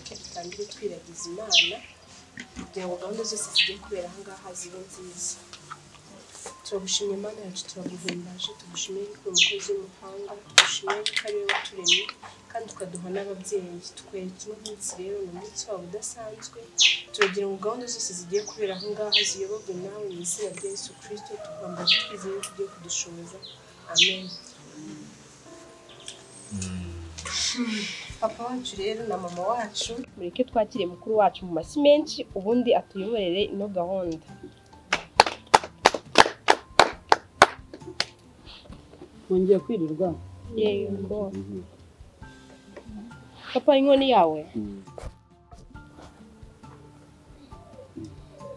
dutangire twiragiza imana kugira ngo gahunda zose zigiye kubera aha ngaha zibe nziza turagushimye imana yacu turaguhimbaje tugushimiye yuko uri umukozi w'umuhanga tugushimiye yuko ari wowe waturemye kandi ukaduha n'ababyeyi tukwereka uno munsi rero ni umunsi wabo udasanzwe turagira ngo gahunda zose zigiye kubera aha ngaha ziyoborwe nawe mu izina rya yesu kirisito tukwambaza twizeye yuko ugiye kudushoboza amen papa wacu rero na mama wacu mureke twakire mukuru wacu mu mashyi menshi ubundi atuyoborere ino gahunda wongeye kwirirwa yego papa inkoni yawe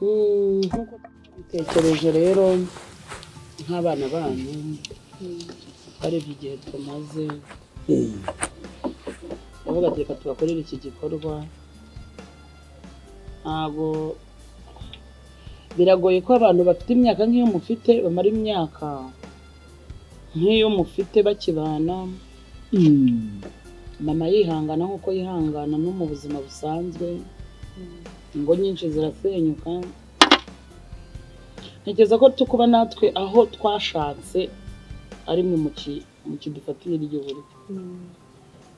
Mm, nk'uko bitekereje rero nk'abana banyu barebye igihe tumaze ndavuga ati reka tubakorere iki gikorwa ntabwo biragoye ko abantu bafite imyaka nk'iyo mufite bamara imyaka nk'iyo mufite bakibana mama yihangana nk'uko yihangana no mu buzima busanzwe ingo nyinshi zirasenyuka ntekereza ko tukuba natwe aho twashatse ari mwe mu ki- mu kidufatira ry'uburyo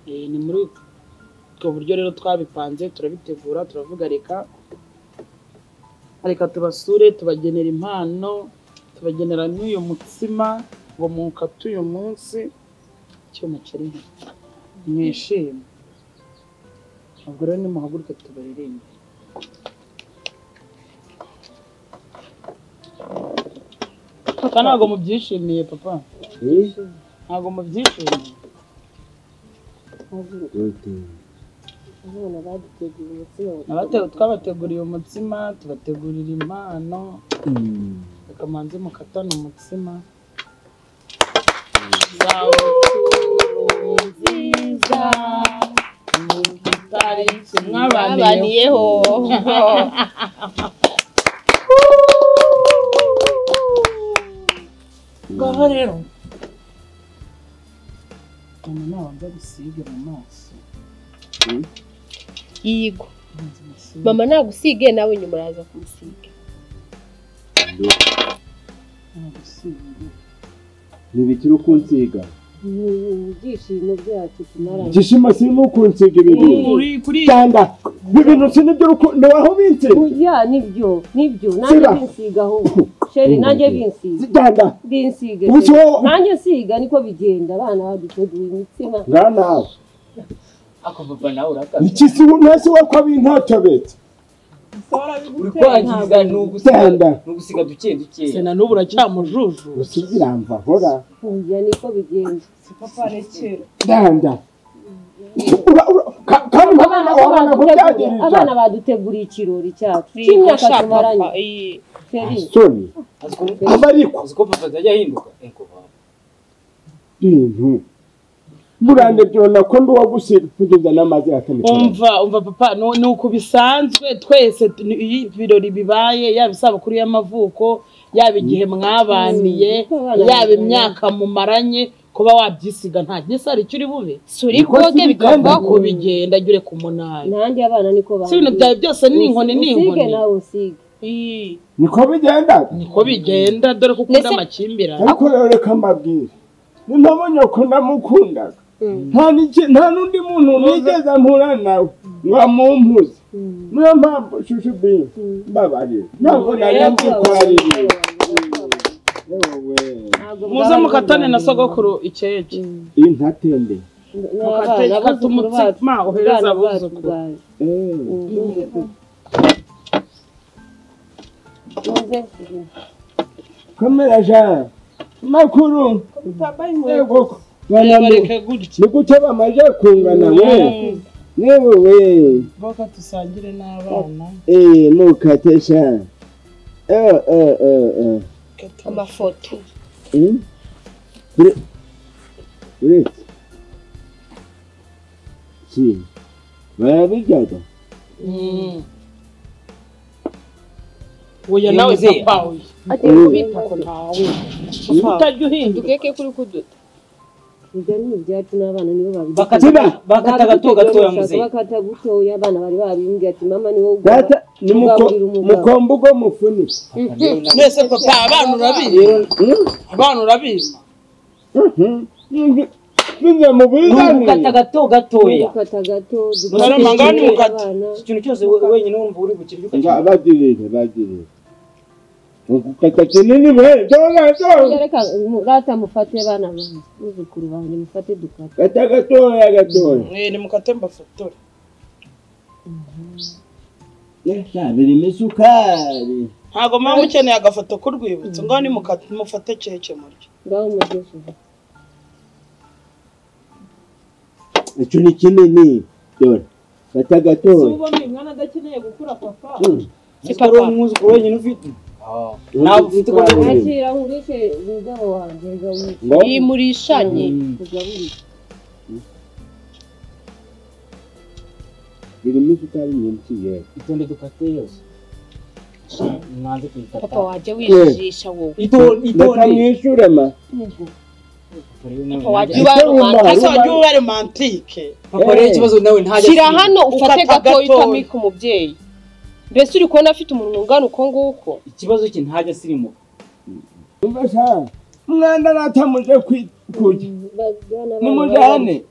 Eh, ni muri ubwo buryo rero twabipanze turabitegura turavuga reka reka tubasure tubagenera impano tubagenera n'uyu mutsima ngo mukate uyu munsi icyuma kiri mwishime ubwo rero nimuhaguruke tubaririmbe papa ntabwo mubyishimiye papa ntabwo mubyishimiye abatewe twabateguriye umutsima tubategurira impano akamanzi mukatana umutsima Zabukuru nziza mutariki mwabaniyeho abaniyeho ngaho rero mama nawe wajya gusiga mu maso yigo ubanza umusige. mama nagusige nawe nyuma uraza kumusiga Nagusige. ntibikiri ukunsiga ibyishimo byacu tumara igishima kirimo ukunsiga ibintu Uri kuri cyangwa ibintu si nibyo rukundo wahubitse burya nibyo nibyo nanjye Sira. binsiga ahubwo sheri nanjye binsiga cyangwa binsiga Ubu sheri. cyo- nanjye nsiga niko bigenda abana baduteguye imitsima nta nawe ako papa nawe urakaze iki si we ntasi we ko abi ntatobetse uri kwangiza ni ugusiga Danda. ni ugusiga duke duke se na n'ubu urakimujuju gusa ibiramva hora burya niko bigenda danda Ura- ura- ka- kandi abana nk'abana wabona ko ko baduteguriye byagererwa abana baduteguriye ikirori cyacu cy'imyaka tumaranye sheri soni azi ko aba ariko azi ko papa azajya ahinduka ego papa bintu burande byona ko ndi uwagusiga kugeza n'amazi yatamikira umva umva papa nu- ni uku bisanzwe twese tu- ni- iyo ibirori bibaye yaba isabukuru y'amavuko yaba igihe mwabaniye Mm. yaba imyaka mumaranye kuba wabyisiga nta gisa hari icyo uri bube suri Niko bwoge tubigenda. bikava uko bigenda jya ure ku munani nanjye abana niko si ibintu byawe byose ni inkoni ni usige inkoni nawe usige Ii, niko bigenda niko bigenda dore ko ukunda Ndetse- amakimbirane ariko rero reka mbabwire ni nabo nyoko namukundaga nta n'iki- nta n'undi muntu nigeze mpura nawe ngo amumpuze niyo mpamvu shushu bini mbabarira ntabwo nari nzi ko ari ibi yewe ntabwo muze mukatane na sogokuru ikeke intatende mukate kata umutsima uhereza abuzukuru eee kamera jana makuru yego banamura bareke gutya ni gute bamaze kungana we yewe we boka dusangire n'abana eee ntukate shana eee eee eee amafoto Bre- Uretse si barabiryaga oya nawe Yongeye. papa oya atari Mm. kubita ntawe utajya uhinduka dukeke kuri kuduta ibyo ni ibyacu n'abana nibo babigira bakata bakata gato gatoya muzehe bakata gutoya abana bari babimbye ati mama ni wowe data ni Tugaburira umugabo. mukombe ubwo mufunitse mwese papa abana urabizi rero abana urabizi bize mu ni ugukata biganiro gato gatoya dukata gato Mwana mangana ni dutoya mukata. abana iki kintu cyose we- wenyine wumva uri bukirya Nga ukakirya bagirire bagirire ugukata kinini bene dora dora reka mu- rata mufate abana banjye muzukuru banjye mufate dukata gata gatoya gatoya Eh, nimukate mbafotore birimo isukari ntabwo muba mukeneye agafoto k'urwibutso ngaho nimukate mufate keke muryo ngaho mugesheje icyo ni kinini dore gata gatoya ese ari umwuzukuru wenyine ufite Ah, ntabwo ufite uko Mm. nakira nkurishe umugabo wanjye gaburira ngo iyi murishanye kugaburira birimo isukari nyinshi yewe itonde dukate yose mwanze kuyikata papa wajya wijijisha wowe itonde reka itonde mwishyure ma Papa wajya wanjye- uba Ari ese romantike wajya uba romantike papa rero ikibazo nawe ntajya shyira hano ufate Ukata gatoya gatoya. utamika umubyeyi mbese uri kubona afite umunwa ungana uko nguko ikibazo cye ntajya asirimuka umva sha umwanda natamuje kwi- kurya nimujyane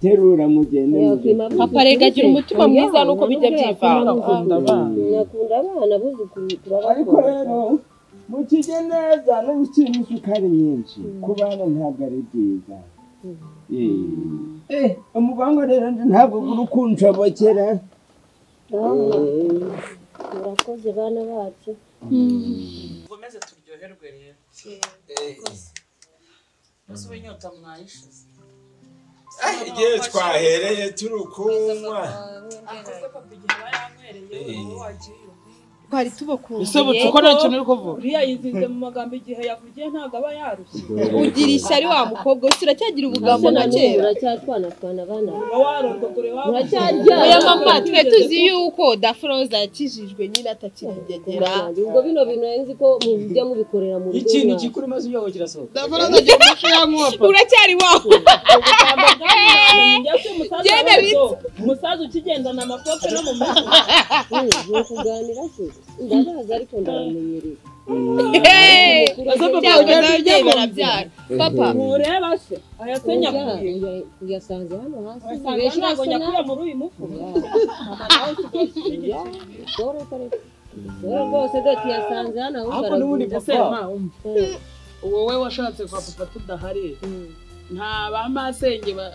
terura mugende mugende. papa rega agira umutima mwiza nuko bijya byivanga nakunda abana buzukuru ariko turabakunda rero mukijye neza nubwo kirimo isukari nyinshi ku bana ntabwo ari byiza Eh, eh umubango rero nje ntabwo uri kunshobokera murakoze bana bacu mukomeze turyoherwe rero mbese ubu inyota mwayishize igihe twahereye turi kunywa twari tubakundiye ese bucuko nta kintu uri kuvuga uriya yizinze mu magambo igihe yavugiye ntabwo aba yarushye ugira ishyari wa mukobwa wese uracyagira ubugambo na kera muracyatwanatwana abana uba warondogore waba oya mama muracyaryamye twe tuzi yuko daforoza yakijijwe nyine atakirigegera ubwo bino bintu nzi ko mujya mubikorera mu rugo ikintu iwacu. gikuru maze uyobo kirasohoka daforoza gifashe ya nkopa uracyari wawe Generitse. umusaza ukigendana amakope no mu mutwe Mm, ni ukuganira se ndabaza ariko ndabamenyereye Hey! papa Byawe yari n'ababyeyi barabyara papa ntureba se ayasenyera Ujya- ujya- uyasanze hano hasi benshi usanga ntabwo basa nyakura muri uyu mufuka siporo ukorera siporo rwose doti yasanze hano ahubwo ariko n'ubundi aravuga papa wowe washatse kwa papa tudahari nta ba masenge ba-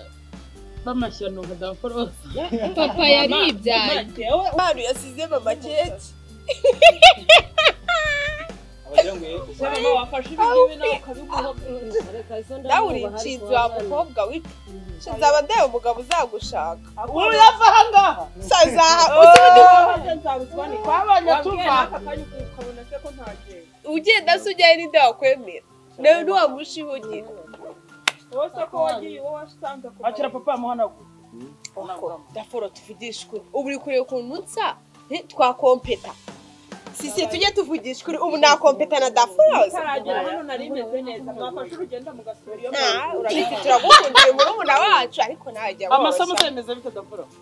b'amashyano nka daforoza papa yaribyaye yewe abantu yasize mama keke wagira ngo yego usanga mama wafashe ibingibi nawe ukabiguha reka izo ndabona nawe uri ubu hari inshinzi wa kuwa bane. mukobwa winshinzi aba ndeba umugabo uzagushaka urava aha ngaha uzazaha twabanye tuva ugenda se ujyayo n'inde wakwemera nawe ntiwamushihugira akira papa amuhanagura daforo tuvugisha ukuri ubu uri kureba ukuntu nsa eh, twakompeta sisiye tujye tuvugisha ukuri ubu nakompeta na daforoze urabiti turagukundiye murumuna wacu ariko ntajya amasomo uzemeza bite daforoza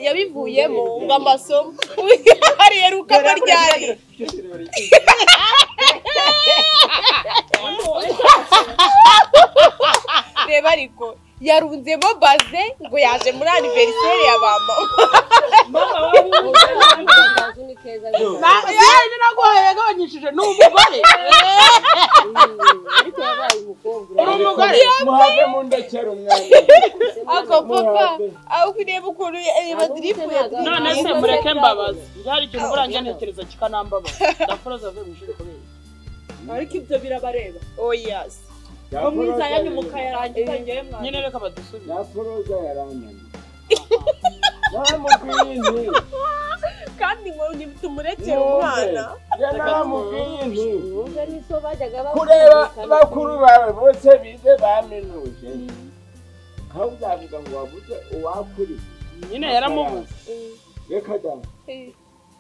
yabivuyemo ngo amasomo hariya rukama ryari reba ariko yarunzemo baze ngo yaje muri aniveriseri ya ba mama Akazu ni keza cyane. niraguhaye yagabanyishije ni umugore ariko yabaye umukobwa uri umugore muhave mu ndekera umwanda ako papa aho ureba ukuntu reba diripu ya none se mureke mbabaza byari ikintu burangiye ntekereza kikanambabaza daforoza avuye mu ishuri kubera iki? ariko ibyo birabareba oyasi mwiza yanyu mukayarangiza ngewe mwana nyine reka badusubize daforoza yaranyana namubwiye inti kandi ngo tumurekere umwana mwumve namubwiye inti Ubundi nizo bajyaga bakora kureba bikaba- bakuru bawe bose bize baminuje aho uzavuga ngo wabuze uwakuri nyine yaramubuze reka da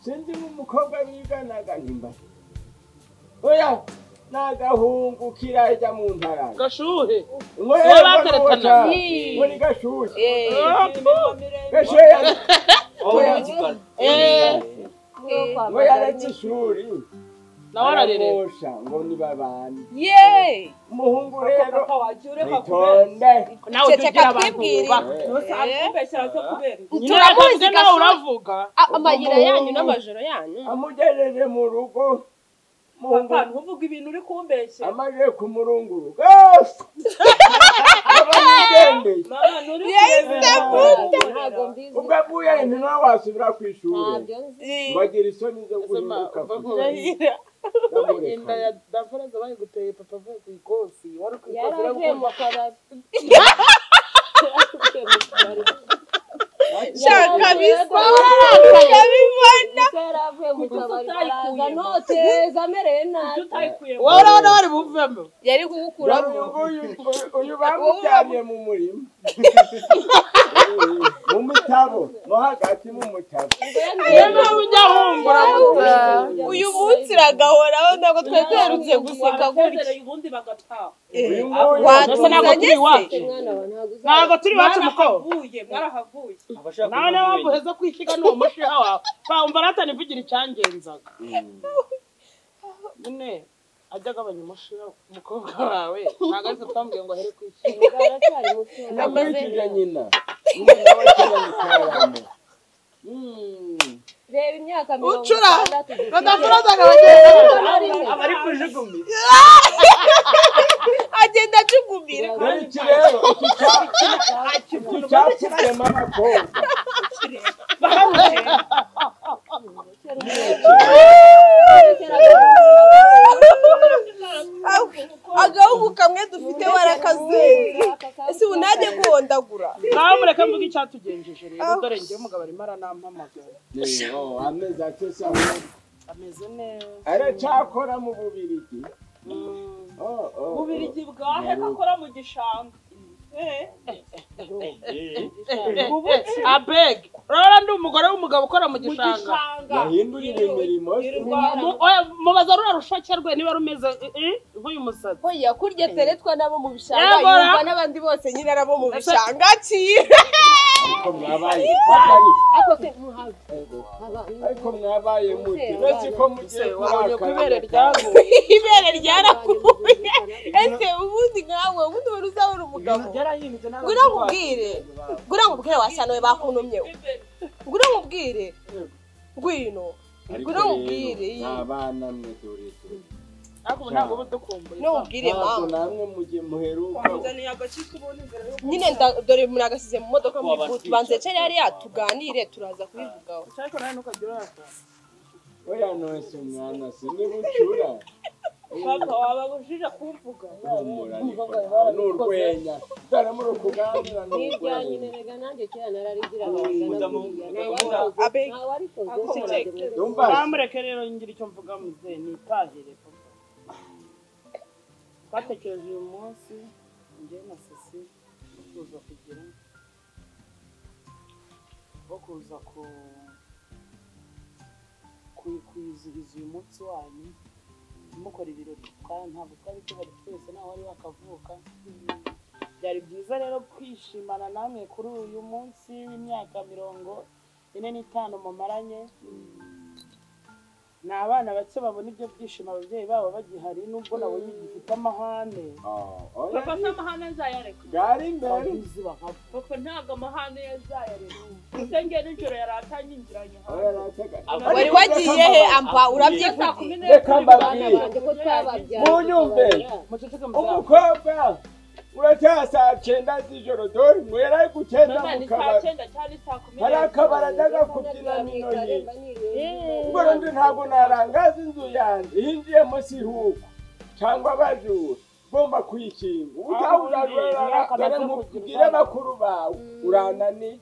sinzi nk'umukobwa biganaga nimba oya n'agahungu kirajya mu ntarara gashuhe ngo Wowe baterekana. ngo ni gashuhe miremire gashuhe yari aho bagikora ngo yaretse ishuri nawe ararerera aramwosha ngo ni babane yeee umuhungu rero papa wagiye ureka kubera witonde nawe ujya ugira abantu baka Ntose abikubeshyira cyo kubera iki? nyine urakoze nawe uravuga amayira yanyu n'amajoro yanyu amugejeje mu rugo papa umuhungu ntuvuge ibintu uri kumbeshya amaze kumurunguruka yose abamugendeye mama nturi ntabwo mbizi ubwo avuye ntiwe wasubira ku ishuri ntabyo nzi ngo agire isoni zo guhinduka inda ya davaraza bayiguteye papa avuye ku ikosi wari ku ikosi yari avuye mu kabari Shaka bisa. Ubwo yari avuye mu kabari araza noteza amerewe nabi utayikuye wowe urabona bari buvemo yari kugukuramo uyu bamubyariye mu murima mu mutabo no hagati mu mutabo niyo mpamvu ujya wumva uravuga uyu munsi iragahoraho ntabwo tweterutse guseka gutya gutya ubundi bagataha uyu nguyu Mbese ntabwo turi iwacu mwana wawe ntabwo uzi ntabwo turi iwacu mukobwa mwarahavuye mwarahavuye abashaka nawe niyo mpamvu heza kwisiga ni umushiha wawe twawumva aratana ivugira icyangenzaga nyine ajya agabanya umushiha umukobwa wawe ntabwo ariko twambwiye ngo ahere kwishyura aracyari muto namwitije nyina nyina w'abakera mu karame reba imyaka mirongo Ucura. itandatu badafurazaga bagenzi abari kujugunya agenda acugumira dore iki rero iki cyatsi iki cyatsi kirema abakobwa agahugu kamwe dufite warakazuye ese ubu najye guhondagura nawe mureke mvuge icyatugenjeje rero dore ngewe umugabo arimo aranampamagara Rero, amezi atose amwe ameze neza aracyakora mu bubirigi Mm. Oh, oh, oh. ububirigi bwahe kakora mu gishanga Eh, Eh, eh, abeg rora ndi umugore w'umugabo ukora mu mu gishanga gishanga yahindurira imirimo se Yirirwa mu- Mu- oya, mubaza ruriya rushake rwe niba rumeze eh, eh, nk'uyu musatsi oya kurya teretwa nabo mu bishanga Yego, ra. yumva n'abandi bose nyine nabo mu bishanga kiye ariko mwabaye batari ariko se muhabwe ariko mwabaye muti uretse ko mugiye wabonye ko ibere kurakara ryaguye ibere ryarakuye ese ubundi nkawe ubundi wari uzabura umugabo byarahindutse ntabwo ngura nkubwire ngura nkubwire washyana we bakuntumyeho ngura nkubwire ngwino ngura nkubwire iyi. abana mwe tureture ariko ubu ntabwo uba udukumbuye ntukubwire ntabwo mama namwe mugiye muheruka wamuzaniye agakitse ubundi imbere y'umuntu. nyine nda- dore muragasize mu modoka muri butu banze ncari yariya tuganire turaza kubivugaho ariko nawe ntukajya urata oya nonse mwana si ni bucura papa wababujije kumvuga humura ariko ni urwenya tutaremura ukuganira ni n'ibyanyu urwenya nerega nanjye kera nararigira abagana abe ntawarikoze yumva bamureke rero ngira icyo mvuga muzehe nitahire papa twatekereje uyu munsi ngewe na sisi kuza kugira wo kuza ku ku- kwizihiza uyu munsi wanyu mukora ibirori kandi ntabwo twari tubari twese nta wari wakavuka byari byiza rero kwishimana namwe kuri uyu munsi w'imyaka mirongo ine n'itanu mumaranye ni abana bake babona ibyo byishimo ababyeyi babo bagihari nubwo nabonye gifite amahane papa nta mahane azayareka bwari imbere papa ntabwo amahane yazayareka ese ngiye nijoro yari atanyinjiranye oya hanze nataka wari wagiye he amba saa urabyivuge kumi n'ebyiri reka mbabwire banjye ko twababyaye munyumve muceceke muzaba umukobwa uracyaha saa cyenda z'ijoro dore mwera ari gucyenda mama mu ni saa kabari cyenda cyangwa ni saa kumi hari n'ebyiri akabari ajyaga kubyina nino ye ubwo rundi ntabwo narangaza inzu yanjye hinjiyemo sihuku cyangwa abajura ugomba kwikinga utawurarara dore nkubwire bakuru bawe urananiye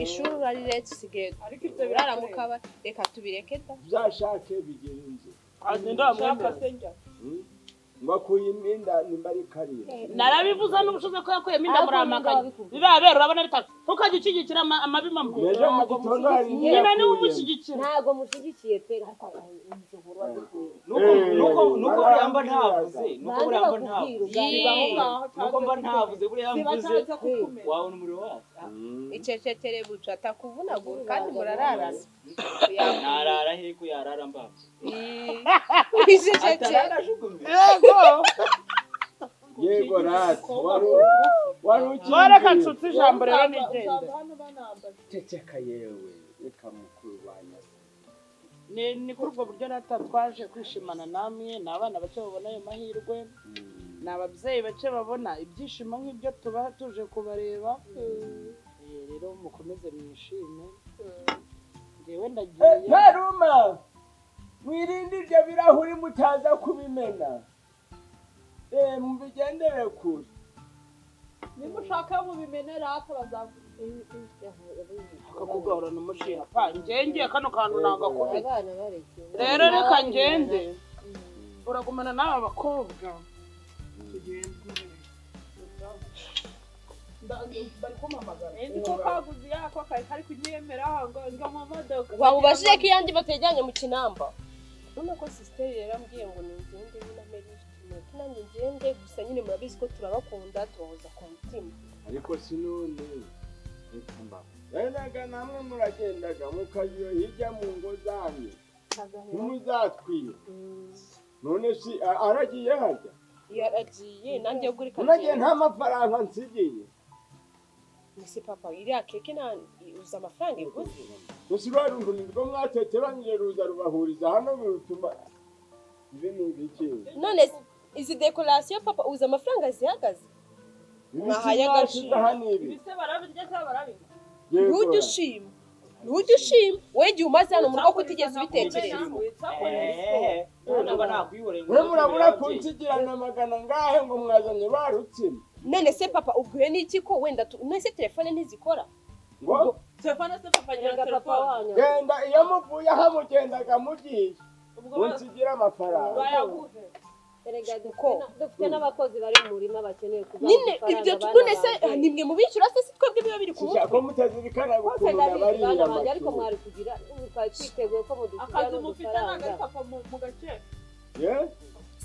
ishuri urariretse usigaye ariko ibyo urara mu kabari reka tubireke da byashake bigera inzu nshaka se njya ngo akuye imyenda nimba ari karira narabivuze n'ubushobozi ko yakuyemo inda muramakanyi Ariko biba bero urabona bitatu ntukajya ushyigikira ama- amabima mwe ejo mu gitondo hari nyina niwe yakuyemo. umushyigikira ntabwo mushyigikiye pe ariko umushoboro wadukuye nuko Eh, nuko nuko barambwira. buriya mba ntavuze nuko buriya mba ntavuze nuko mba ntavuze buriya mvuze Sibataza kukumenya. wabona umuriro wacu Ah, icecekere buca atakuvunagura kandi murararana Kuya- narara he ko yarara mbaho Ii. icecekere atararashukumye yego rati wari wari mwareka ukimbye nshuti ijambo rero Usanga- nigende usanga hano banambaza. ceceka yewe reka mukuru wanjye ni ni kuri ubwo buryo natwe twaje kwishimana namwe ni abana bake babona ayo mahirwe ni ababyeyi bake babona ibyishimo nk'ibyo tuba tuje kubareba Eh, rero mukomeze mwishime ngewe ndagiye ntaruma mwirinde ibyo birahuri mutaza kubimena Eh, mubigendere kure nimushaka mubimenera hapfa bazavuga ako kugahorana umushinga pa ngenge kano kantu nanga kubita abana barekeye rero reka ngende uragumana n'aba bakobwa Nzi ko kaguzi yako kari kari kunyemera ngo ngo mu modoka wabubajije ko iyanjye batajyanye mu kinamba urabona ko sisiteri yarambwiye ngo ningende nyine ameri ati nanjye ngende gusa nyine murabizi ko turabakunda tubahoza ku mutima ariko sinone reka mbaho benaga namwe muragendaga mukaziyo hirya mu ngo zanyu ntimuzatwire none si a- aragiye hajya yaragiye nanjye yo guri unagiye nta mafaranga nsigiye mbese papa iriya keke na uzi amafaranga iguze gusa urwa rurimi rwo mwateteranyije ruza rubahuriza hano birutuma ibi ni ibiki none izi dekorasiyo papa uzi amafaranga zihagaze Ibiki byashize aha ni ibi ibise barabirya cyangwa barabinywa Yego. ntujye ushima ntujye ushima we igihe umaze hano mu rugo ko utigeze ubitekereza eee ntabwo mba nakwihoreye ngo mwe murabura nababyeyi. kunsigirana amagana ngahe ngo mwazanye ba rutsima none se papa ubwiwe n'iki ko wenda tu- none se telefone ntizikora ngo telefone se papa nyina papa telefone wanyu genda iyo muvuye aha mugendaga mugiye ubwo munsigira amafaranga bayaguhe erega dufite Uko? na- dufite n'abakozi bari mu murima bakeneye kubaha nyine amafaranga ibyo abana none se banjye. nimwe mubishyura se si twebwe biba biri ku Shisha, mutwe ko mutazirikana Kose gukurura ndabizi bariya bana banjye ariko makuru mwari kugira twari twiteguye ko mudukira akazi mufite ntabwo ari n'udufaranga papa mu mu gace ye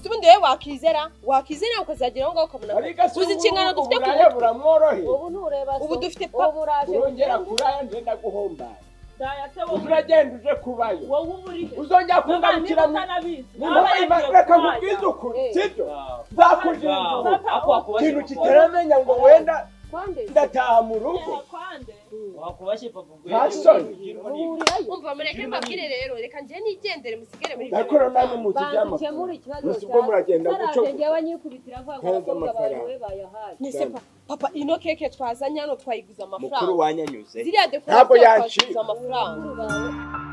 si ubundi wowe wakizera wakizera ukazagera aho ngaho ukabona ariko si uzi inshingano ubu dufite ku uburaya buramworohe ubu ntureba Ubu dufite pa- ubu uraje urongera kuraya ngenda guhombara daya se uzi wowe uragenda uje kubayo wowe uba uri he uzongera Mama, niba kungarukira mu utanabizi Ni ngombwa nawe ima- yagiye reka kurwanya. nkubwize ukuri Eh. sibyo Wow. nzakugirira Wow. impuhwe. Ako wakubashye ikintu papa. kitaramenya ngo wenda kwande ndataha mu rugo kwande wakubashye papa ubwo Nta yaje soni. kugirwa n'ibyo. bahurirayo umva mureke mbabwire rero reka njye nigendere musigere muri ndakora namwe bakemura muzijyamo ikibazo Gusa ubwo muragenda zaraje gucogoza. ngewe nyikubitira avuga ngo Neza abakobwa bawe amafaranga. wowe bayahaye none se pa- papa ino keke twazanye hano twayiguze mukuru amafaranga wanyanyuze ziriya Ntabwo dekorasiyo yancika. twaziguze amafaranga Abakobwa bawe